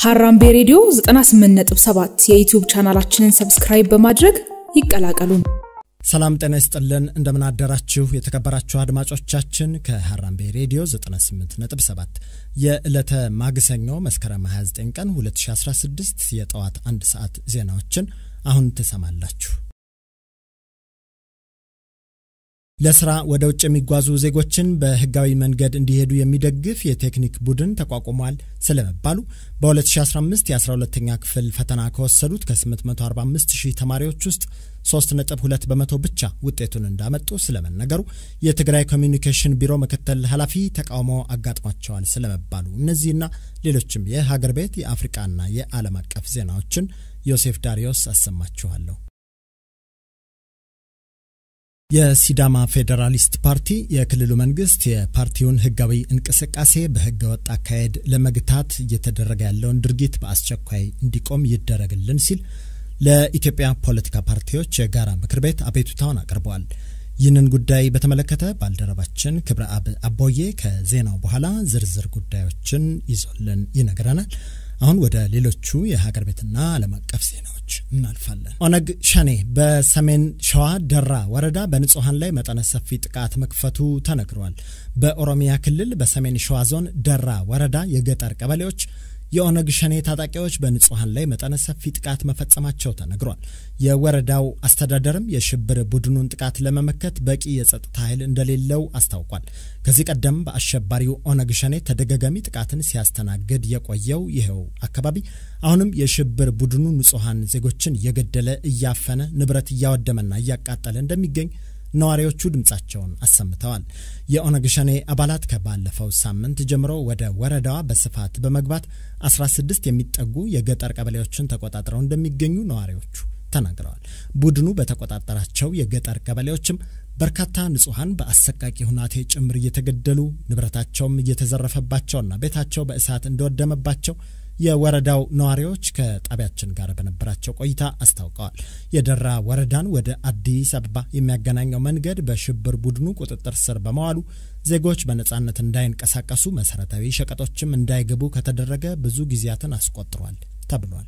ሀራምቤ ሬዲዮ 98.7 የዩቲዩብ ቻናላችንን ሰብስክራይብ በማድረግ ይቀላቀሉ። ሰላም ጤና ይስጥልን። እንደምን አደራችሁ የተከበራችሁ አድማጮቻችን። ከሀራምቤ ሬዲዮ 98.7 የዕለተ ማግሰኞ መስከረም 29 ቀን 2016 የጠዋት አንድ ሰዓት ዜናዎችን አሁን ትሰማላችሁ። ለስራ ወደ ውጭ የሚጓዙ ዜጎችን በህጋዊ መንገድ እንዲሄዱ የሚደግፍ የቴክኒክ ቡድን ተቋቁሟል ስለመባሉ በ2015 የ12ተኛ ክፍል ፈተና ከወሰዱት ከ845 ሺህ ተማሪዎች ውስጥ 3.2 በመቶ ብቻ ውጤቱን እንዳመጡ ስለመነገሩ የትግራይ ኮሚኒኬሽን ቢሮ ምክትል ኃላፊ ተቃውሞ አጋጥሟቸዋል ስለመባሉ እነዚህና ሌሎችም የሀገር ቤት የአፍሪቃና የዓለም አቀፍ ዜናዎችን ዮሴፍ ዳሪዮስ አሰማችኋለሁ። የሲዳማ ፌዴራሊስት ፓርቲ የክልሉ መንግስት የፓርቲውን ህጋዊ እንቅስቃሴ በህገ ወጥ አካሄድ ለመግታት እየተደረገ ያለውን ድርጊት በአስቸኳይ እንዲቆም ይደረግልን ሲል ለኢትዮጵያ ፖለቲካ ፓርቲዎች የጋራ ምክር ቤት አቤቱታውን አቅርበዋል። ይህንን ጉዳይ በተመለከተ ባልደረባችን ክብረ አብ አቦዬ ከዜናው በኋላ ዝርዝር ጉዳዮችን ይዞልን ይነግረናል። አሁን ወደ ሌሎቹ የሀገር ቤትና ዓለም አቀፍ ዜናዎች እናልፋለን። ኦነግ ሸኔ በሰሜን ሸዋ ደራ ወረዳ በንጹሐን ላይ መጠነ ሰፊ ጥቃት መክፈቱ ተነግሯል። በኦሮሚያ ክልል በሰሜን ሸዋ ዞን ደራ ወረዳ የገጠር ቀበሌዎች የኦነግ ሸኔ ታጣቂዎች በንጹሐን ላይ መጠነ ሰፊ ጥቃት መፈጸማቸው ተነግሯል። የወረዳው አስተዳደርም የሽብር ቡድኑን ጥቃት ለመመከት በቂ የጸጥታ ኃይል እንደሌለው አስታውቋል። ከዚህ ቀደም በአሸባሪው ኦነግ ሸኔ ተደጋጋሚ ጥቃትን ሲያስተናግድ የቆየው ይኸው አካባቢ አሁንም የሽብር ቡድኑ ንጹሐን ዜጎችን እየገደለ እያፈነ ንብረት እያወደመና እያቃጠለ እንደሚገኝ ነዋሪዎቹ ድምጻቸውን አሰምተዋል። የኦነግ ሸኔ አባላት ከባለፈው ሳምንት ጀምሮ ወደ ወረዳዋ በስፋት በመግባት 16 የሚጠጉ የገጠር ቀበሌዎችን ተቆጣጥረው እንደሚገኙ ነዋሪዎቹ ተናግረዋል። ቡድኑ በተቆጣጠራቸው የገጠር ቀበሌዎችም በርካታ ንጹሐን በአሰቃቂ ሁናቴ ጭምር እየተገደሉ ንብረታቸውም እየተዘረፈባቸውና ቤታቸው በእሳት እንደወደመባቸው የወረዳው ነዋሪዎች ከጣቢያችን ጋር በነበራቸው ቆይታ አስታውቀዋል። የደራ ወረዳን ወደ አዲስ አበባ የሚያገናኘው መንገድ በሽብር ቡድኑ ቁጥጥር ስር በመዋሉ ዜጎች በነጻነት እንዳይንቀሳቀሱ፣ መሰረታዊ ሸቀጦችም እንዳይገቡ ከተደረገ ብዙ ጊዜያትን አስቆጥሯል ተብሏል።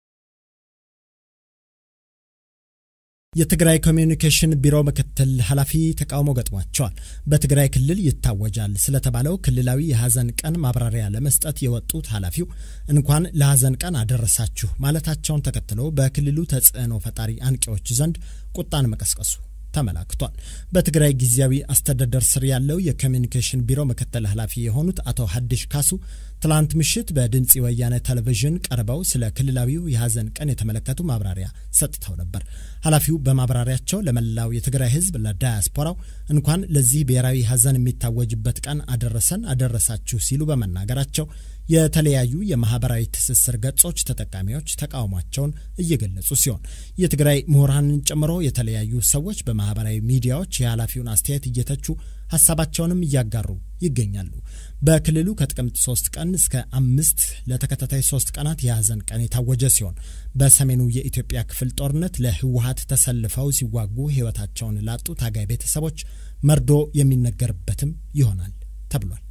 የትግራይ ኮሚዩኒኬሽን ቢሮ ምክትል ኃላፊ ተቃውሞ ገጥሟቸዋል። በትግራይ ክልል ይታወጃል ስለተባለው ክልላዊ የሐዘን ቀን ማብራሪያ ለመስጠት የወጡት ኃላፊው እንኳን ለሐዘን ቀን አደረሳችሁ ማለታቸውን ተከትሎ በክልሉ ተጽዕኖ ፈጣሪ አንቂዎች ዘንድ ቁጣን መቀስቀሱ ተመላክቷል። በትግራይ ጊዜያዊ አስተዳደር ስር ያለው የኮሚኒኬሽን ቢሮ ምክትል ኃላፊ የሆኑት አቶ ሀዲሽ ካሱ ትላንት ምሽት በድምፂ ወያነ ቴሌቪዥን ቀርበው ስለ ክልላዊው የሐዘን ቀን የተመለከቱ ማብራሪያ ሰጥተው ነበር። ኃላፊው በማብራሪያቸው ለመላው የትግራይ ሕዝብ ለዳያስፖራው እንኳን ለዚህ ብሔራዊ ሐዘን የሚታወጅበት ቀን አደረሰን አደረሳችሁ ሲሉ በመናገራቸው የተለያዩ የማህበራዊ ትስስር ገጾች ተጠቃሚዎች ተቃውሟቸውን እየገለጹ ሲሆን የትግራይ ምሁራንን ጨምሮ የተለያዩ ሰዎች በማህበራዊ ሚዲያዎች የኃላፊውን አስተያየት እየተቹ ሀሳባቸውንም እያጋሩ ይገኛሉ። በክልሉ ከጥቅምት ሶስት ቀን እስከ አምስት ለተከታታይ ሶስት ቀናት የሐዘን ቀን የታወጀ ሲሆን በሰሜኑ የኢትዮጵያ ክፍል ጦርነት ለህወሀት ተሰልፈው ሲዋጉ ህይወታቸውን ላጡ ታጋይ ቤተሰቦች መርዶ የሚነገርበትም ይሆናል ተብሏል።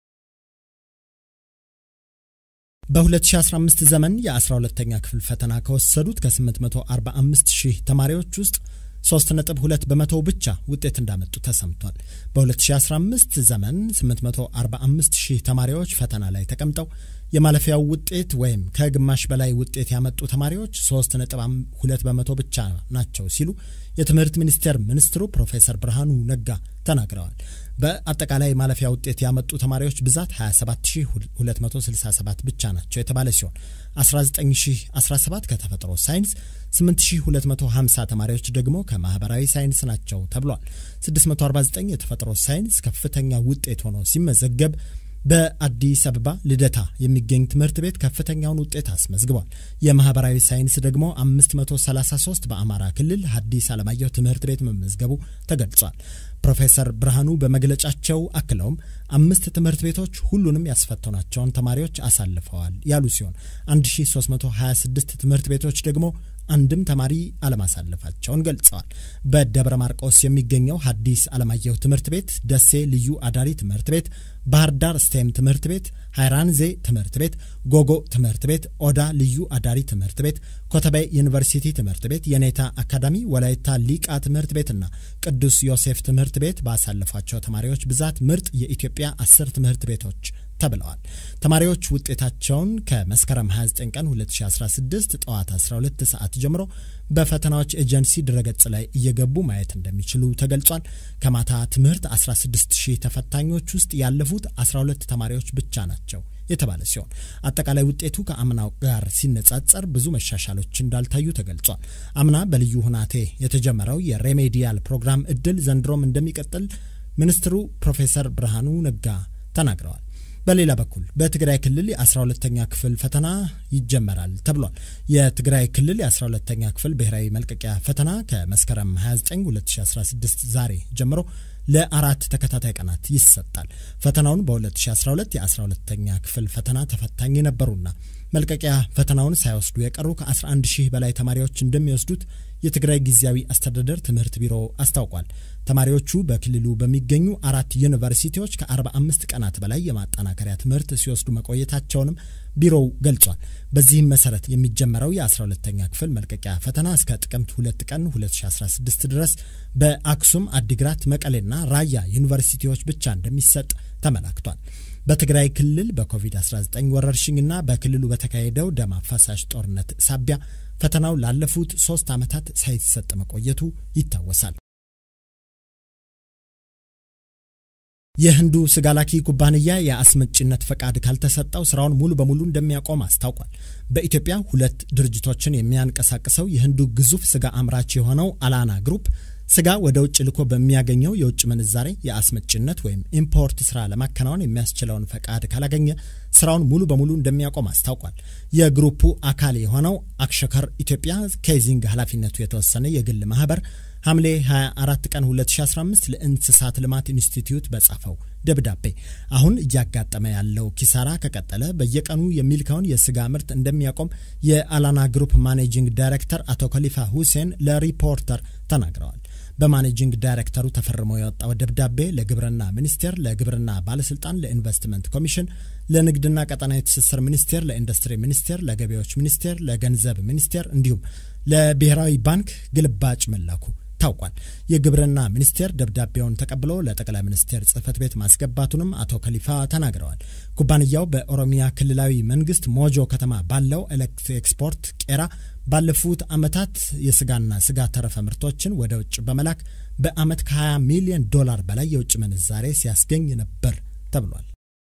በ2015 ዘመን የ12ተኛ ክፍል ፈተና ከወሰዱት ከ845 ሺህ ተማሪዎች ውስጥ 3.2 በመቶ ብቻ ውጤት እንዳመጡ ተሰምቷል። በ2015 ዘመን 845 ሺህ ተማሪዎች ፈተና ላይ ተቀምጠው የማለፊያው ውጤት ወይም ከግማሽ በላይ ውጤት ያመጡ ተማሪዎች 3.2 በመቶ ብቻ ናቸው ሲሉ የትምህርት ሚኒስቴር ሚኒስትሩ ፕሮፌሰር ብርሃኑ ነጋ ተናግረዋል። በአጠቃላይ ማለፊያ ውጤት ያመጡ ተማሪዎች ብዛት 27267 ብቻ ናቸው የተባለ ሲሆን 19017 ከተፈጥሮ ሳይንስ፣ 8250 ተማሪዎች ደግሞ ከማህበራዊ ሳይንስ ናቸው ተብሏል። 649 የተፈጥሮ ሳይንስ ከፍተኛ ውጤት ሆኖ ሲመዘገብ በአዲስ አበባ ልደታ የሚገኝ ትምህርት ቤት ከፍተኛውን ውጤት አስመዝግቧል። የማህበራዊ ሳይንስ ደግሞ 533 በአማራ ክልል ሐዲስ ዓለማየሁ ትምህርት ቤት መመዝገቡ ተገልጿል። ፕሮፌሰር ብርሃኑ በመግለጫቸው አክለውም አምስት ትምህርት ቤቶች ሁሉንም ያስፈተኗቸውን ተማሪዎች አሳልፈዋል ያሉ ሲሆን 1326 ትምህርት ቤቶች ደግሞ አንድም ተማሪ አለማሳለፋቸውን ገልጸዋል። በደብረ ማርቆስ የሚገኘው ሐዲስ ዓለማየሁ ትምህርት ቤት፣ ደሴ ልዩ አዳሪ ትምህርት ቤት፣ ባህር ዳር ስቴም ትምህርት ቤት፣ ሃይራንዜ ትምህርት ቤት፣ ጎጎ ትምህርት ቤት፣ ኦዳ ልዩ አዳሪ ትምህርት ቤት፣ ኮተቤ ዩኒቨርሲቲ ትምህርት ቤት፣ የኔታ አካዳሚ፣ ወላይታ ሊቃ ትምህርት ቤትና ቅዱስ ዮሴፍ ትምህርት ቤት ባሳለፏቸው ተማሪዎች ብዛት ምርጥ የኢትዮጵያ አስር ትምህርት ቤቶች ተብለዋል። ተማሪዎች ውጤታቸውን ከመስከረም 29 ቀን 2016 ጠዋት 12 ሰዓት ጀምሮ በፈተናዎች ኤጀንሲ ድረገጽ ላይ እየገቡ ማየት እንደሚችሉ ተገልጿል። ከማታ ትምህርት 16 ሺህ ተፈታኞች ውስጥ ያለፉት 12 ተማሪዎች ብቻ ናቸው የተባለ ሲሆን አጠቃላይ ውጤቱ ከአምናው ጋር ሲነጻጸር ብዙ መሻሻሎች እንዳልታዩ ተገልጿል። አምና በልዩ ሁናቴ የተጀመረው የሬሜዲያል ፕሮግራም እድል ዘንድሮም እንደሚቀጥል ሚኒስትሩ ፕሮፌሰር ብርሃኑ ነጋ ተናግረዋል። በሌላ በኩል በትግራይ ክልል የ12ተኛ ክፍል ፈተና ይጀመራል ተብሏል። የትግራይ ክልል የ12ተኛ ክፍል ብሔራዊ መልቀቂያ ፈተና ከመስከረም 29 2016 ዛሬ ጀምሮ ለአራት ተከታታይ ቀናት ይሰጣል። ፈተናውን በ2012 የ12ተኛ ክፍል ፈተና ተፈታኝ የነበሩና መልቀቂያ ፈተናውን ሳይወስዱ የቀሩ ከ11 ሺህ በላይ ተማሪዎች እንደሚወስዱት የትግራይ ጊዜያዊ አስተዳደር ትምህርት ቢሮ አስታውቋል። ተማሪዎቹ በክልሉ በሚገኙ አራት ዩኒቨርሲቲዎች ከ45 ቀናት በላይ የማጠናከሪያ ትምህርት ሲወስዱ መቆየታቸውንም ቢሮው ገልጿል። በዚህም መሰረት የሚጀመረው የ12ተኛ ክፍል መልቀቂያ ፈተና እስከ ጥቅምት 2 ቀን 2016 ድረስ በአክሱም፣ አዲግራት፣ መቀሌና ራያ ዩኒቨርሲቲዎች ብቻ እንደሚሰጥ ተመላክቷል። በትግራይ ክልል በኮቪድ-19 ወረርሽኝና በክልሉ በተካሄደው ደም አፋሳሽ ጦርነት ሳቢያ ፈተናው ላለፉት ሶስት ዓመታት ሳይሰጥ መቆየቱ ይታወሳል። የህንዱ ስጋ ላኪ ኩባንያ የአስመጭነት ፈቃድ ካልተሰጠው ስራውን ሙሉ በሙሉ እንደሚያቆም አስታውቋል። በኢትዮጵያ ሁለት ድርጅቶችን የሚያንቀሳቅሰው የህንዱ ግዙፍ ስጋ አምራች የሆነው አላና ግሩፕ ስጋ ወደ ውጭ ልኮ በሚያገኘው የውጭ ምንዛሬ የአስመጭነት ወይም ኢምፖርት ስራ ለማከናወን የሚያስችለውን ፈቃድ ካላገኘ ስራውን ሙሉ በሙሉ እንደሚያቆም አስታውቋል። የግሩፑ አካል የሆነው አክሸከር ኢትዮጵያ ኬዚንግ ኃላፊነቱ የተወሰነ የግል ማህበር ሐምሌ 24 ቀን 2015 ለእንስሳት ልማት ኢንስቲትዩት በጻፈው ደብዳቤ አሁን እያጋጠመ ያለው ኪሳራ ከቀጠለ በየቀኑ የሚልከውን የስጋ ምርት እንደሚያቆም የአላና ግሩፕ ማኔጂንግ ዳይሬክተር አቶ ከሊፋ ሁሴን ለሪፖርተር ተናግረዋል። በማኔጂንግ ዳይሬክተሩ ተፈርሞ የወጣው ደብዳቤ ለግብርና ሚኒስቴር፣ ለግብርና ባለስልጣን፣ ለኢንቨስትመንት ኮሚሽን፣ ለንግድና ቀጠናዊ ትስስር ሚኒስቴር፣ ለኢንዱስትሪ ሚኒስቴር፣ ለገቢዎች ሚኒስቴር፣ ለገንዘብ ሚኒስቴር እንዲሁም ለብሔራዊ ባንክ ግልባጭ መላኩ ታውቋል። የግብርና ሚኒስቴር ደብዳቤውን ተቀብሎ ለጠቅላይ ሚኒስቴር ጽህፈት ቤት ማስገባቱንም አቶ ከሊፋ ተናግረዋል። ኩባንያው በኦሮሚያ ክልላዊ መንግስት ሞጆ ከተማ ባለው ኤክስፖርት ቄራ ባለፉት ዓመታት የስጋና ስጋ ተረፈ ምርቶችን ወደ ውጭ በመላክ በዓመት ከ20 ሚሊዮን ዶላር በላይ የውጭ ምንዛሬ ሲያስገኝ ነበር ተብሏል።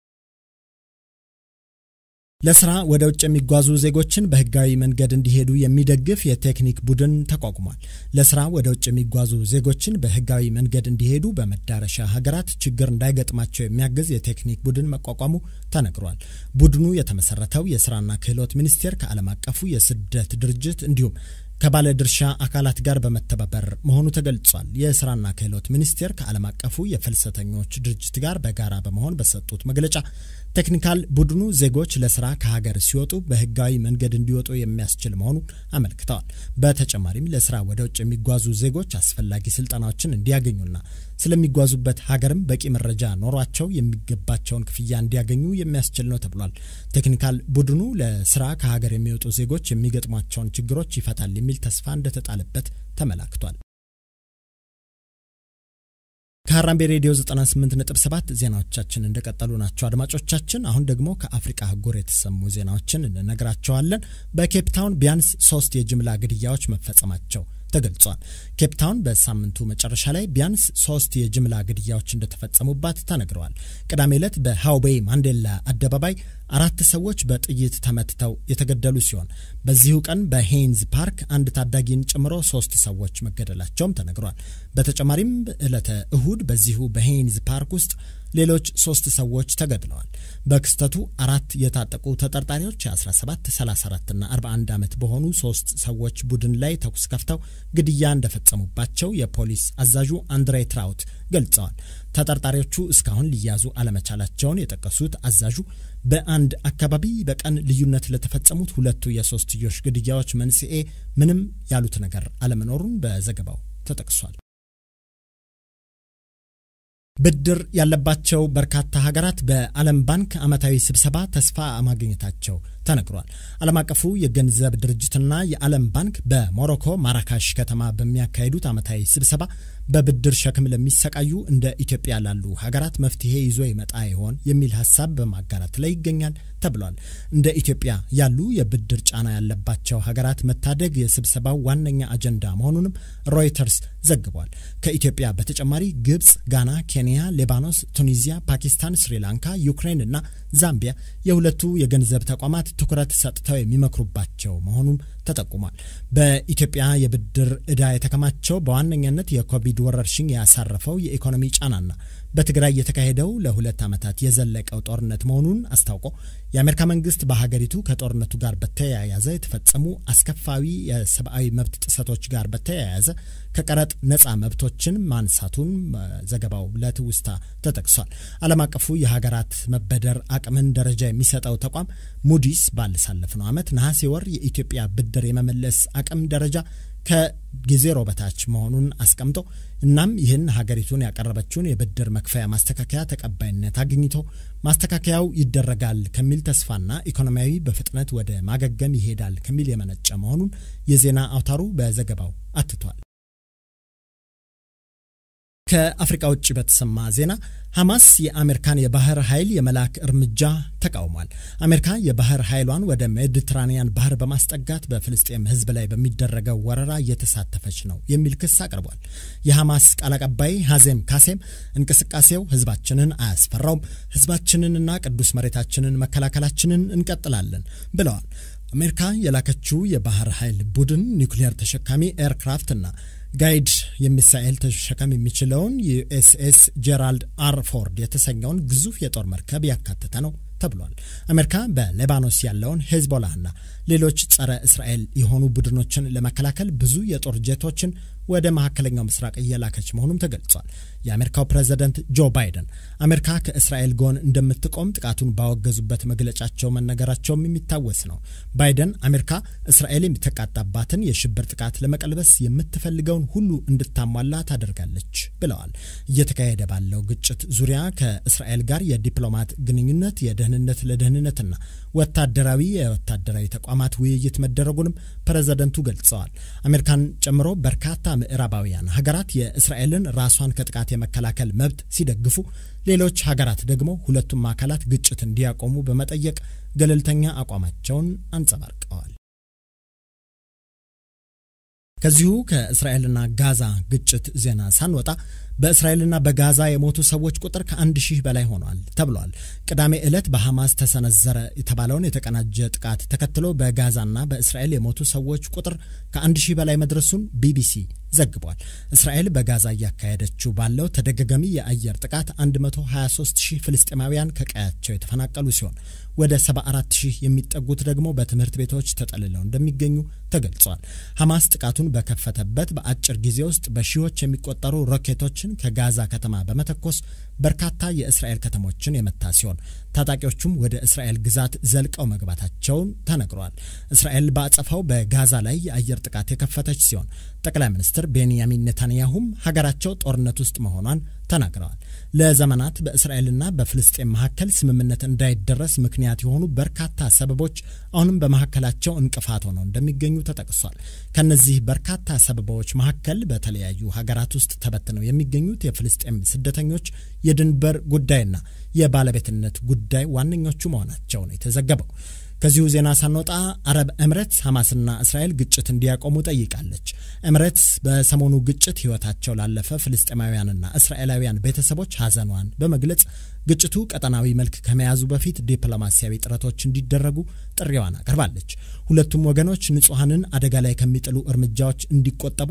ለስራ ወደ ውጭ የሚጓዙ ዜጎችን በህጋዊ መንገድ እንዲሄዱ የሚደግፍ የቴክኒክ ቡድን ተቋቁሟል። ለስራ ወደ ውጭ የሚጓዙ ዜጎችን በህጋዊ መንገድ እንዲሄዱ በመዳረሻ ሀገራት ችግር እንዳይገጥማቸው የሚያግዝ የቴክኒክ ቡድን መቋቋሙ ተነግሯል። ቡድኑ የተመሰረተው የስራና ክህሎት ሚኒስቴር ከዓለም አቀፉ የስደት ድርጅት እንዲሁም ከባለድርሻ አካላት ጋር በመተባበር መሆኑ ተገልጿል። የስራና ክህሎት ሚኒስቴር ከዓለም አቀፉ የፍልሰተኞች ድርጅት ጋር በጋራ በመሆን በሰጡት መግለጫ ቴክኒካል ቡድኑ ዜጎች ለስራ ከሀገር ሲወጡ በህጋዊ መንገድ እንዲወጡ የሚያስችል መሆኑን አመልክተዋል። በተጨማሪም ለስራ ወደ ውጭ የሚጓዙ ዜጎች አስፈላጊ ስልጠናዎችን እንዲያገኙና ስለሚጓዙበት ሀገርም በቂ መረጃ ኖሯቸው የሚገባቸውን ክፍያ እንዲያገኙ የሚያስችል ነው ተብሏል። ቴክኒካል ቡድኑ ለስራ ከሀገር የሚወጡ ዜጎች የሚገጥሟቸውን ችግሮች ይፈታል የሚል ተስፋ እንደተጣለበት ተመላክቷል። ከሀራምቤ ሬዲዮ 98.7 ዜናዎቻችን እንደቀጠሉ ናቸው። አድማጮቻችን፣ አሁን ደግሞ ከአፍሪቃ አህጉር የተሰሙ ዜናዎችን እንነግራቸዋለን። በኬፕታውን ቢያንስ ሶስት የጅምላ ግድያዎች መፈጸማቸው ተገልጿል። ኬፕታውን በሳምንቱ መጨረሻ ላይ ቢያንስ ሶስት የጅምላ ግድያዎች እንደተፈጸሙባት ተነግረዋል። ቅዳሜ ዕለት በሃውቤይ ማንዴላ አደባባይ አራት ሰዎች በጥይት ተመትተው የተገደሉ ሲሆን በዚሁ ቀን በሄይንዝ ፓርክ አንድ ታዳጊን ጨምሮ ሶስት ሰዎች መገደላቸውም ተነግሯል። በተጨማሪም ዕለተ እሁድ በዚሁ በሄይንዝ ፓርክ ውስጥ ሌሎች ሶስት ሰዎች ተገድለዋል። በክስተቱ አራት የታጠቁ ተጠርጣሪዎች የ17፣ 34 እና 41 ዓመት በሆኑ ሶስት ሰዎች ቡድን ላይ ተኩስ ከፍተው ግድያ እንደፈጸሙባቸው የፖሊስ አዛዡ አንድሬ ትራውት ገልጸዋል። ተጠርጣሪዎቹ እስካሁን ሊያዙ አለመቻላቸውን የጠቀሱት አዛዡ በአንድ አካባቢ በቀን ልዩነት ለተፈጸሙት ሁለቱ የሶስትዮሽ ግድያዎች መንስኤ ምንም ያሉት ነገር አለመኖሩን በዘገባው ተጠቅሷል። ብድር ያለባቸው በርካታ ሀገራት በዓለም ባንክ ዓመታዊ ስብሰባ ተስፋ ማግኘታቸው ተነግሯል። ዓለም አቀፉ የገንዘብ ድርጅትና የዓለም ባንክ በሞሮኮ ማራካሽ ከተማ በሚያካሂዱት ዓመታዊ ስብሰባ በብድር ሸክም ለሚሰቃዩ እንደ ኢትዮጵያ ላሉ ሀገራት መፍትሄ ይዞ ይመጣ ይሆን የሚል ሀሳብ በማጋራት ላይ ይገኛል ተብሏል። እንደ ኢትዮጵያ ያሉ የብድር ጫና ያለባቸው ሀገራት መታደግ የስብሰባው ዋነኛ አጀንዳ መሆኑንም ሮይተርስ ዘግቧል። ከኢትዮጵያ በተጨማሪ ግብጽ፣ ጋና፣ ኬንያ፣ ሌባኖስ፣ ቱኒዚያ፣ ፓኪስታን፣ ስሪላንካ፣ ዩክሬን እና ዛምቢያ የሁለቱ የገንዘብ ተቋማት ትኩረት ሰጥተው የሚመክሩባቸው መሆኑም ተጠቁሟል። በኢትዮጵያ የብድር ዕዳ የተከማቸው በዋነኛነት የኮቪድ ወረርሽኝ ያሳረፈው የኢኮኖሚ ጫናና በትግራይ የተካሄደው ለሁለት ዓመታት የዘለቀው ጦርነት መሆኑን አስታውቆ የአሜሪካ መንግስት በሀገሪቱ ከጦርነቱ ጋር በተያያዘ የተፈጸሙ አስከፋዊ የሰብአዊ መብት ጥሰቶች ጋር በተያያዘ ከቀረጥ ነጻ መብቶችን ማንሳቱን ዘገባው ለትውስታ ተጠቅሷል። ዓለም አቀፉ የሀገራት መበደር አቅምን ደረጃ የሚሰጠው ተቋም ሙዲስ ባለሳለፍነው ዓመት ነሐሴ ወር የኢትዮጵያ ብድር የመመለስ አቅም ደረጃ ከዜሮ በታች መሆኑን አስቀምጦ እናም ይህን ሀገሪቱን ያቀረበችውን የብድር መክፈያ ማስተካከያ ተቀባይነት አግኝቶ ማስተካከያው ይደረጋል ከሚል ተስፋና ኢኮኖሚያዊ በፍጥነት ወደ ማገገም ይሄዳል ከሚል የመነጨ መሆኑን የዜና አውታሩ በዘገባው አትቷል። ከአፍሪካ ውጭ በተሰማ ዜና ሐማስ የአሜሪካን የባህር ኃይል የመላክ እርምጃ ተቃውሟል። አሜሪካ የባህር ኃይሏን ወደ ሜዲትራኒያን ባህር በማስጠጋት በፍልስጤም ሕዝብ ላይ በሚደረገው ወረራ እየተሳተፈች ነው የሚል ክስ አቅርቧል። የሐማስ ቃል አቀባይ ሐዜም ካሴም እንቅስቃሴው ሕዝባችንን አያስፈራውም፣ ሕዝባችንንና ቅዱስ መሬታችንን መከላከላችንን እንቀጥላለን ብለዋል። አሜሪካ የላከችው የባህር ኃይል ቡድን ኒውክሊየር ተሸካሚ ኤርክራፍትና ጋይድ የሚሳኤል ተሸከም የሚችለውን ዩኤስኤስ ጄራልድ አር ፎርድ የተሰኘውን ግዙፍ የጦር መርከብ ያካተተ ነው ተብሏል። አሜሪካ በሌባኖስ ያለውን ሄዝቦላና ሌሎች ጸረ እስራኤል የሆኑ ቡድኖችን ለመከላከል ብዙ የጦር ጄቶችን ወደ መካከለኛው ምስራቅ እየላከች መሆኑም ተገልጿል። የአሜሪካው ፕሬዝደንት ጆ ባይደን አሜሪካ ከእስራኤል ጎን እንደምትቆም ጥቃቱን ባወገዙበት መግለጫቸው መነገራቸውም የሚታወስ ነው። ባይደን አሜሪካ እስራኤል የሚተቃጣባትን የሽብር ጥቃት ለመቀልበስ የምትፈልገውን ሁሉ እንድታሟላ ታደርጋለች ብለዋል። እየተካሄደ ባለው ግጭት ዙሪያ ከእስራኤል ጋር የዲፕሎማት ግንኙነት፣ የደህንነት ለደህንነትና ወታደራዊ የወታደራዊ ተቋማት ውይይት መደረጉንም ፕሬዝደንቱ ገልጸዋል። አሜሪካን ጨምሮ በርካታ ምዕራባውያን ሀገራት የእስራኤልን ራሷን ከጥቃት የመከላከል መብት ሲደግፉ፣ ሌሎች ሀገራት ደግሞ ሁለቱም አካላት ግጭት እንዲያቆሙ በመጠየቅ ገለልተኛ አቋማቸውን አንጸባርቀዋል። ከዚሁ ከእስራኤልና ጋዛ ግጭት ዜና ሳንወጣ በእስራኤልና በጋዛ የሞቱ ሰዎች ቁጥር ከአንድ ሺህ በላይ ሆኗል ተብሏል። ቅዳሜ ዕለት በሐማስ ተሰነዘረ የተባለውን የተቀናጀ ጥቃት ተከትሎ በጋዛና በእስራኤል የሞቱ ሰዎች ቁጥር ከአንድ ሺህ በላይ መድረሱን ቢቢሲ ዘግቧል። እስራኤል በጋዛ እያካሄደችው ባለው ተደጋጋሚ የአየር ጥቃት 123 ሺህ ፍልስጤማውያን ከቀያቸው የተፈናቀሉ ሲሆን ወደ 74 ሺህ የሚጠጉት ደግሞ በትምህርት ቤቶች ተጠልለው እንደሚገኙ ተገልጿል። ሐማስ ጥቃቱን በከፈተበት በአጭር ጊዜ ውስጥ በሺዎች የሚቆጠሩ ሮኬቶችን ከጋዛ ከተማ በመተኮስ በርካታ የእስራኤል ከተሞችን የመታ ሲሆን ታጣቂዎቹም ወደ እስራኤል ግዛት ዘልቀው መግባታቸውን ተነግሯል። እስራኤል በአጸፋው በጋዛ ላይ የአየር ጥቃት የከፈተች ሲሆን ጠቅላይ ሚኒስትር ቤንያሚን ኔታንያሁም ሀገራቸው ጦርነት ውስጥ መሆኗን ተናግረዋል። ለዘመናት በእስራኤልና በፍልስጤም መካከል ስምምነት እንዳይደረስ ምክንያት የሆኑ በርካታ ሰበቦች አሁንም በመካከላቸው እንቅፋት ሆነው እንደሚገኙ ተጠቅሷል። ከነዚህ በርካታ ሰበቦች መካከል በተለያዩ ሀገራት ውስጥ ተበትነው የሚገኙት የፍልስጤም ስደተኞች የድንበር ጉዳይና የባለቤትነት ጉዳይ ዋነኞቹ መሆናቸው ነው የተዘገበው። ከዚሁ ዜና ሳንወጣ አረብ ኤምሬትስ ሐማስና እስራኤል ግጭት እንዲያቆሙ ጠይቃለች። ኤምሬትስ በሰሞኑ ግጭት ሕይወታቸው ላለፈ ፍልስጤማውያንና እስራኤላውያን ቤተሰቦች ሐዘኗን በመግለጽ ግጭቱ ቀጠናዊ መልክ ከመያዙ በፊት ዲፕሎማሲያዊ ጥረቶች እንዲደረጉ ጥሪዋን አቅርባለች። ሁለቱም ወገኖች ንጹሐንን አደጋ ላይ ከሚጥሉ እርምጃዎች እንዲቆጠቡ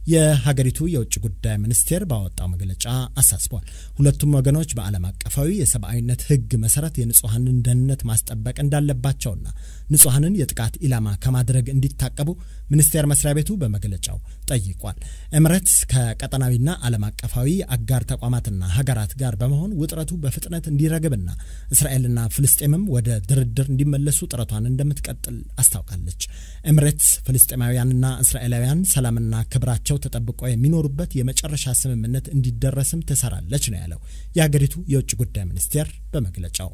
የሀገሪቱ የውጭ ጉዳይ ሚኒስቴር ባወጣው መግለጫ አሳስቧል። ሁለቱም ወገኖች በዓለም አቀፋዊ የሰብአዊነት ሕግ መሰረት የንጹሐንን ደህንነት ማስጠበቅ እንዳለባቸውና ንጹሐንን የጥቃት ኢላማ ከማድረግ እንዲታቀቡ ሚኒስቴር መስሪያ ቤቱ በመግለጫው ጠይቋል። ኤምሬትስ ከቀጠናዊና ዓለም አቀፋዊ አጋር ተቋማትና ሀገራት ጋር በመሆን ውጥረቱ በፍጥነት እንዲረግብና እስራኤልና ፍልስጤምም ወደ ድርድር እንዲመለሱ ጥረቷን እንደምትቀጥል አስታውቃለች። ኤምሬትስ ፍልስጤማውያንና እስራኤላውያን ሰላምና ክብራቸው ተጠብቆ የሚኖሩበት የመጨረሻ ስምምነት እንዲደረስም ትሰራለች ነው ያለው የሀገሪቱ የውጭ ጉዳይ ሚኒስቴር በመግለጫው።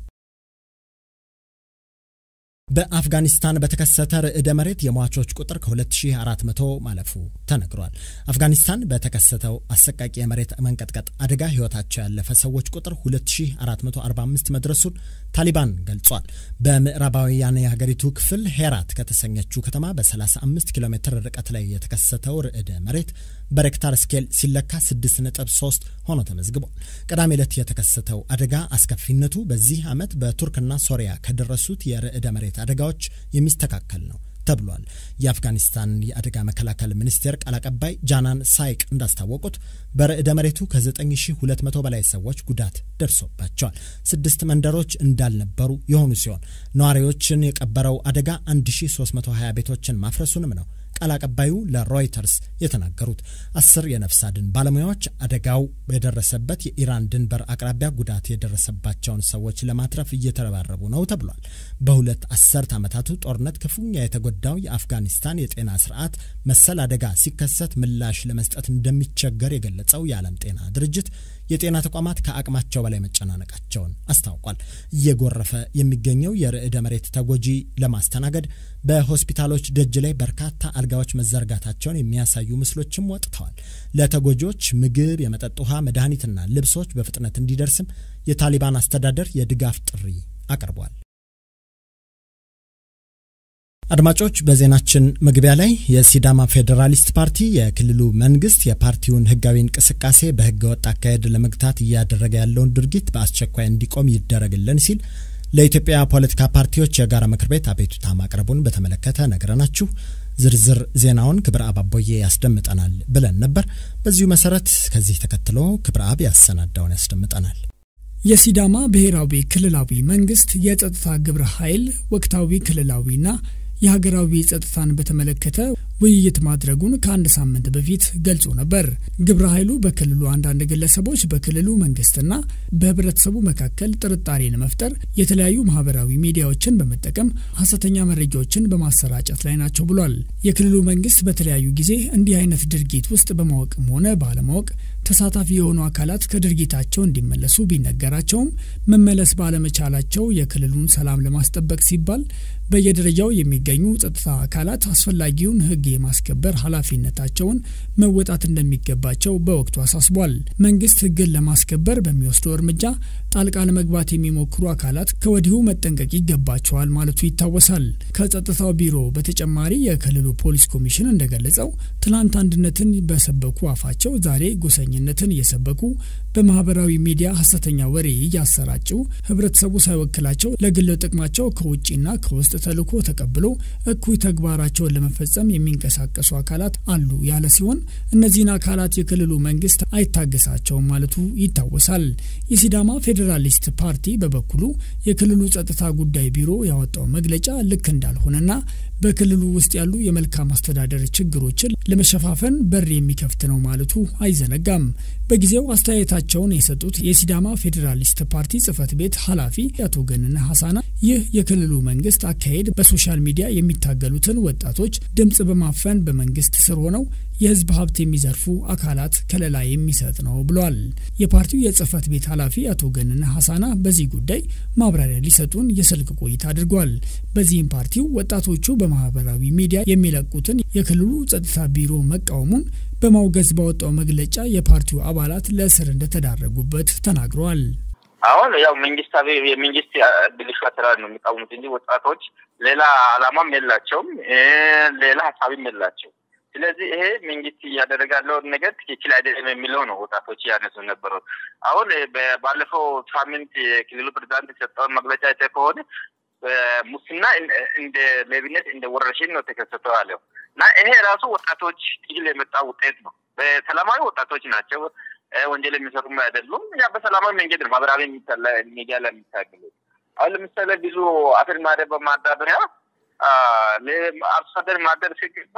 በአፍጋኒስታን በተከሰተ ርዕደ መሬት የሟቾች ቁጥር ከ2400 ማለፉ ተነግሯል። አፍጋኒስታን በተከሰተው አሰቃቂ የመሬት መንቀጥቀጥ አደጋ ሕይወታቸው ያለፈ ሰዎች ቁጥር 2445 መድረሱን ታሊባን ገልጿል። በምዕራባውያን የሀገሪቱ ክፍል ሄራት ከተሰኘችው ከተማ በ35 ኪሎ ሜትር ርቀት ላይ የተከሰተው ርዕደ መሬት በሬክታር ስኬል ሲለካ 6.3 ሆኖ ተመዝግቧል። ቅዳሜ ዕለት የተከሰተው አደጋ አስከፊነቱ በዚህ ዓመት በቱርክና ሶሪያ ከደረሱት የርዕደ መሬት አደጋዎች የሚስተካከል ነው ተብሏል። የአፍጋኒስታን የአደጋ መከላከል ሚኒስቴር ቃል አቀባይ ጃናን ሳይቅ እንዳስታወቁት በርዕደ መሬቱ ከ9200 በላይ ሰዎች ጉዳት ደርሶባቸዋል። ስድስት መንደሮች እንዳልነበሩ የሆኑ ሲሆን ነዋሪዎችን የቀበረው አደጋ 1320 ቤቶችን ማፍረሱንም ነው ቃል አቀባዩ ለሮይተርስ የተናገሩት አስር የነፍስ አድን ባለሙያዎች አደጋው የደረሰበት የኢራን ድንበር አቅራቢያ ጉዳት የደረሰባቸውን ሰዎች ለማትረፍ እየተረባረቡ ነው ተብሏል። በሁለት አስርት ዓመታቱ ጦርነት ክፉኛ የተጎዳው የአፍጋኒስታን የጤና ስርዓት መሰል አደጋ ሲከሰት ምላሽ ለመስጠት እንደሚቸገር የገለጸው የዓለም ጤና ድርጅት የጤና ተቋማት ከአቅማቸው በላይ መጨናነቃቸውን አስታውቋል። እየጎረፈ የሚገኘው የርዕደ መሬት ተጎጂ ለማስተናገድ በሆስፒታሎች ደጅ ላይ በርካታ አልጋዎች መዘርጋታቸውን የሚያሳዩ ምስሎችም ወጥተዋል። ለተጎጂዎች ምግብ፣ የመጠጥ ውሃ፣ መድኃኒትና ልብሶች በፍጥነት እንዲደርስም የታሊባን አስተዳደር የድጋፍ ጥሪ አቅርቧል። አድማጮች በዜናችን መግቢያ ላይ የሲዳማ ፌዴራሊስት ፓርቲ የክልሉ መንግስት የፓርቲውን ህጋዊ እንቅስቃሴ በህገ ወጥ አካሄድ ለመግታት እያደረገ ያለውን ድርጊት በአስቸኳይ እንዲቆም ይደረግልን ሲል ለኢትዮጵያ ፖለቲካ ፓርቲዎች የጋራ ምክር ቤት አቤቱታ ማቅረቡን በተመለከተ ነግረናችሁ ዝርዝር ዜናውን ክብረ አብ አቦዬ ያስደምጠናል ብለን ነበር። በዚሁ መሰረት ከዚህ ተከትሎ ክብረ አብ ያሰናዳውን ያስደምጠናል። የሲዳማ ብሔራዊ ክልላዊ መንግስት የጸጥታ ግብረ ኃይል ወቅታዊ ክልላዊና የሀገራዊ ጸጥታን በተመለከተ ውይይት ማድረጉን ከአንድ ሳምንት በፊት ገልጾ ነበር። ግብረ ኃይሉ በክልሉ አንዳንድ ግለሰቦች በክልሉ መንግስትና በህብረተሰቡ መካከል ጥርጣሬን መፍጠር፣ የተለያዩ ማህበራዊ ሚዲያዎችን በመጠቀም ሀሰተኛ መረጃዎችን በማሰራጨት ላይ ናቸው ብሏል። የክልሉ መንግስት በተለያዩ ጊዜ እንዲህ አይነት ድርጊት ውስጥ በማወቅም ሆነ ባለማወቅ ተሳታፊ የሆኑ አካላት ከድርጊታቸው እንዲመለሱ ቢነገራቸውም መመለስ ባለመቻላቸው የክልሉን ሰላም ለማስጠበቅ ሲባል በየደረጃው የሚገኙ ጸጥታ አካላት አስፈላጊውን ህግ የማስከበር ኃላፊነታቸውን መወጣት እንደሚገባቸው በወቅቱ አሳስቧል። መንግስት ህግን ለማስከበር በሚወስደው እርምጃ ጣልቃ ለመግባት የሚሞክሩ አካላት ከወዲሁ መጠንቀቅ ይገባቸዋል ማለቱ ይታወሳል። ከጸጥታው ቢሮ በተጨማሪ የክልሉ ፖሊስ ኮሚሽን እንደገለጸው ትናንት አንድነትን በሰበኩ አፋቸው ዛሬ ጎሰኝነትን እየሰበኩ በማህበራዊ ሚዲያ ሀሰተኛ ወሬ እያሰራጩ ህብረተሰቡ ሳይወክላቸው ለግል ጥቅማቸው ከውጭና ከውስጥ ተልዕኮ ተቀብሎ እኩይ ተግባራቸውን ለመፈጸም የሚንቀሳቀሱ አካላት አሉ ያለ ሲሆን እነዚህን አካላት የክልሉ መንግስት አይታገሳቸውም ማለቱ ይታወሳል። የሲዳማ ፌዴራሊስት ፓርቲ በበኩሉ የክልሉ ጸጥታ ጉዳይ ቢሮ ያወጣው መግለጫ ልክ እንዳልሆነና በክልሉ ውስጥ ያሉ የመልካም አስተዳደር ችግሮችን ለመሸፋፈን በር የሚከፍት ነው ማለቱ አይዘነጋም። በጊዜው አስተያየታቸውን የሰጡት የሲዳማ ፌዴራሊስት ፓርቲ ጽህፈት ቤት ኃላፊ አቶ ገነነ ሀሳና ይህ የክልሉ መንግስት አካሄድ በሶሻል ሚዲያ የሚታገሉትን ወጣቶች ድምጽ በማፈን በመንግስት ስር ሆነው የህዝብ ሀብት የሚዘርፉ አካላት ከለላ የሚሰጥ ነው ብሏል። የፓርቲው የጽህፈት ቤት ኃላፊ አቶ ገነነ ሀሳና በዚህ ጉዳይ ማብራሪያ ሊሰጡን የስልክ ቆይታ አድርጓል። በዚህም ፓርቲው ወጣቶቹ በማህበራዊ ሚዲያ የሚለቁትን የክልሉ ጸጥታ ቢሮ መቃወሙን በማውገዝ ባወጣው መግለጫ የፓርቲው አባላት ለእስር እንደተዳረጉበት ተናግረዋል። አሁን ያው መንግስታዊ የመንግስት ብልሹ አሰራር ነው የሚቃወሙት እንጂ ወጣቶች ሌላ አላማም የላቸውም፣ ሌላ ሀሳብም የላቸው። ስለዚህ ይሄ መንግስት እያደረገ ያለውን ነገር ትክክል አይደለም የሚለው ነው ወጣቶች እያነሱ ነበረው። አሁን ባለፈው ሳምንት የክልሉ ፕሬዚዳንት የሰጠውን መግለጫ አይተህ ከሆነ ሙስና እንደ ሌብነት እንደ ወረርሽኝ ነው ተከሰተው አለው እና ይሄ ራሱ ወጣቶች ትግል የመጣ ውጤት ነው። በሰላማዊ ወጣቶች ናቸው ወንጀል የሚሰሩም አይደሉም። ያ በሰላማዊ መንገድ ነው ማህበራዊ ሚዲያ ላይ የሚታገሉት። አሁን ለምሳሌ ብዙ አፈር ማደር በማዳበሪያ አርሶ አደር ማደር ሲገባ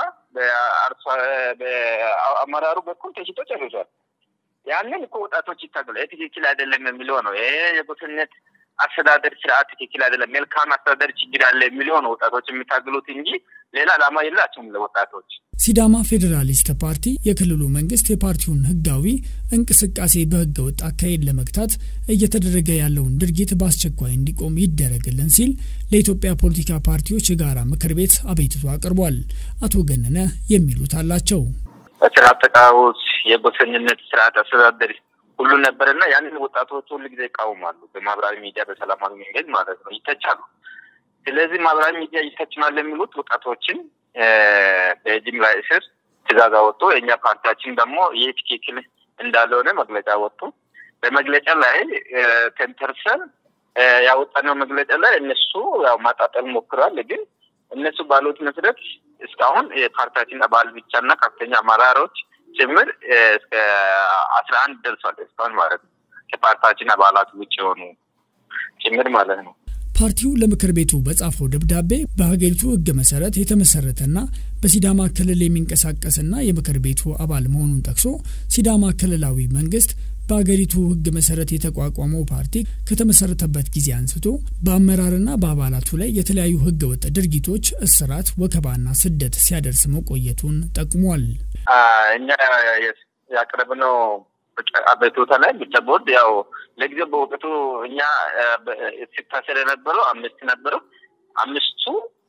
በአመራሩ በኩል ተሽጦ ጨርሷል። ያንን እኮ ወጣቶች ይታገሉ። ይህ ትክክል አይደለም የሚለው ነው። ይሄ የጎስነት አስተዳደር ስርዓት ትክክል አይደለም፣ መልካም አስተዳደር ችግር አለ የሚለው ነው ወጣቶች የሚታገሉት እንጂ ሌላ ዓላማ የላቸውም ለወጣቶች። ሲዳማ ፌዴራሊስት ፓርቲ የክልሉ መንግስት የፓርቲውን ህጋዊ እንቅስቃሴ በህገ ወጥ አካሄድ ለመግታት እየተደረገ ያለውን ድርጊት በአስቸኳይ እንዲቆም ይደረግልን ሲል ለኢትዮጵያ ፖለቲካ ፓርቲዎች የጋራ ምክር ቤት አቤቱታ አቅርቧል። አቶ ገነነ የሚሉት አላቸው። ስርዓት ተቃዋሚዎች የጎሰኝነት ስርዓት አስተዳደር ሁሉ ነበርና ያንን ወጣቶች ሁሉ ጊዜ ይቃወማሉ። በማህበራዊ ሚዲያ በሰላማዊ መንገድ ማለት ነው ይተቻሉ። ስለዚህ ማህበራዊ ሚዲያ ይተችናል የሚሉት ወጣቶችን በጅምላ እስር ትእዛዝ አወጡ። የእኛ ፓርቲያችን ደግሞ ይህ ትክክል እንዳልሆነ መግለጫ ወጡ። በመግለጫ ላይ ተንተርሰን ያወጣነው መግለጫ ላይ እነሱ ያው ማጣጠል ሞክረዋል። ግን እነሱ ባሉት መሰረት እስካሁን የፓርቲያችን አባል ብቻና ከፍተኛ አመራሮች ጭምር እስከ አስራ አንድ ደርሷል። እስካሁን ማለት ነው ከፓርቲያችን አባላት ውጭ የሆኑ ጭምር ማለት ነው። ፓርቲው ለምክር ቤቱ በጻፈው ደብዳቤ በሀገሪቱ ሕግ መሰረት የተመሰረተና በሲዳማ ክልል የሚንቀሳቀስና የምክር ቤቱ አባል መሆኑን ጠቅሶ ሲዳማ ክልላዊ መንግስት በአገሪቱ ሕግ መሰረት የተቋቋመው ፓርቲ ከተመሰረተበት ጊዜ አንስቶ በአመራርና በአባላቱ ላይ የተለያዩ ሕገ ወጥ ድርጊቶች፣ እስራት፣ ወከባና ስደት ሲያደርስ መቆየቱን ጠቅሟል። እኛ ያቀረብነው አቤቱታ ላይ ምርጫ ቦርድ ያው ለጊዜው በወቅቱ እኛ ሲታሰር የነበረው አምስት ነበረው። አምስቱ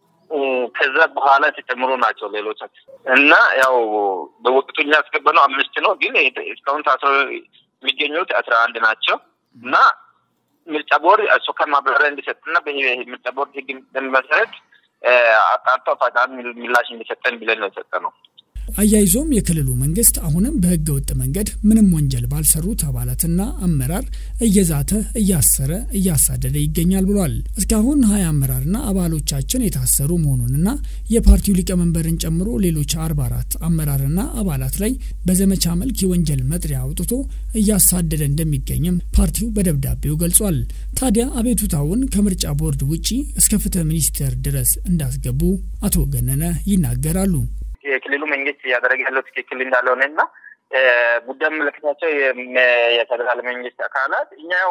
ከዛ በኋላ የተጨምሮ ናቸው ሌሎች እና ያው በወቅቱ እኛ ያስገባነው አምስት ነው። ግን እስካሁን ታስረው የሚገኙት አስራ አንድ ናቸው እና ምርጫ ቦርድ አስቸኳይ ማብራሪያ እንዲሰጥና በምርጫ ቦርድ ህግ መሰረት አጣርቶ ፈጣን ምላሽ እንዲሰጠን ብለን ነው የሰጠነው። አያይዞም የክልሉ መንግስት አሁንም በህገ ወጥ መንገድ ምንም ወንጀል ባልሰሩት አባላትና አመራር እየዛተ እያሰረ እያሳደደ ይገኛል ብሏል። እስካሁን ሀያ አመራርና አባሎቻችን የታሰሩ መሆኑንና የፓርቲው ሊቀመንበርን ጨምሮ ሌሎች አርባ አራት አመራርና አባላት ላይ በዘመቻ መልክ የወንጀል መጥሪያ አውጥቶ እያሳደደ እንደሚገኝም ፓርቲው በደብዳቤው ገልጿል። ታዲያ አቤቱታውን ከምርጫ ቦርድ ውጪ እስከ ፍትህ ሚኒስቴር ድረስ እንዳስገቡ አቶ ገነነ ይናገራሉ። የክልሉ መንግስት እያደረገ ያለው ትክክል እንዳልሆነ እና ጉዳይ የሚመለከታቸው የፌዴራል መንግስት አካላት እኛ ያው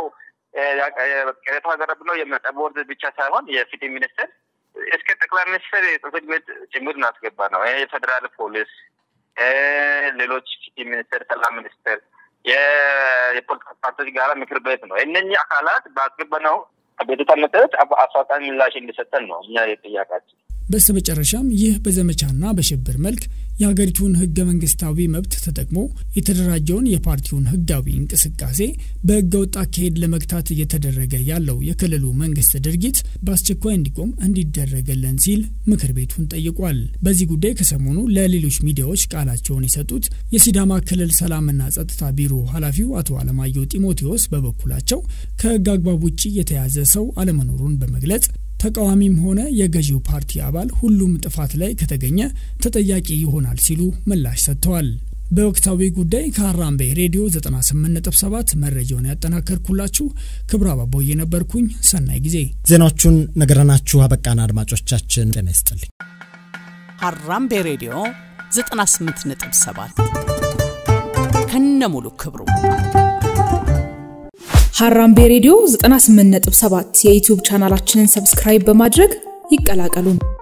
ቅሬታ ያቀረብነው የምርጫ ቦርድ ብቻ ሳይሆን የፍትህ ሚኒስቴር እስከ ጠቅላይ ሚኒስትር ጽሕፈት ቤት ጭምር እናስገባ ነው። የፌዴራል ፖሊስ፣ ሌሎች ፍትህ ሚኒስቴር፣ ሰላም ሚኒስቴር፣ የፖለቲካ ፓርቲዎች ጋራ ምክር ቤት ነው። እነኚህ አካላት ባስገባነው አቤቱታ መሰረት አፋጣኝ ምላሽ እንዲሰጠን ነው እኛ የጥያቄያችን። በስተ መጨረሻም ይህ በዘመቻና በሽብር መልክ የሀገሪቱን ህገ መንግስታዊ መብት ተጠቅሞ የተደራጀውን የፓርቲውን ህጋዊ እንቅስቃሴ በህገ ወጥ አካሄድ ለመግታት እየተደረገ ያለው የክልሉ መንግስት ድርጊት በአስቸኳይ እንዲቆም እንዲደረገለን ሲል ምክር ቤቱን ጠይቋል። በዚህ ጉዳይ ከሰሞኑ ለሌሎች ሚዲያዎች ቃላቸውን የሰጡት የሲዳማ ክልል ሰላምና ጸጥታ ቢሮ ኃላፊው አቶ አለማየሁ ጢሞቴዎስ በበኩላቸው ከህግ አግባብ ውጭ የተያዘ ሰው አለመኖሩን በመግለጽ ተቃዋሚም ሆነ የገዢው ፓርቲ አባል ሁሉም ጥፋት ላይ ከተገኘ ተጠያቂ ይሆናል ሲሉ ምላሽ ሰጥተዋል። በወቅታዊ ጉዳይ ከሀራምቤ ሬዲዮ 98.7 መረጃውን ያጠናከርኩላችሁ ክብረ አባቦ የነበርኩኝ። ሰናይ ጊዜ። ዜናዎቹን ነገረናችሁ አበቃን። አድማጮቻችን ጤና ይስጥልኝ። ሀራምቤ ሬዲዮ 98.7 ከነ ሙሉ ክብሩ ሀራምቤ ሬዲዮ 98.7 የዩቲዩብ ቻናላችንን ሰብስክራይብ በማድረግ ይቀላቀሉን።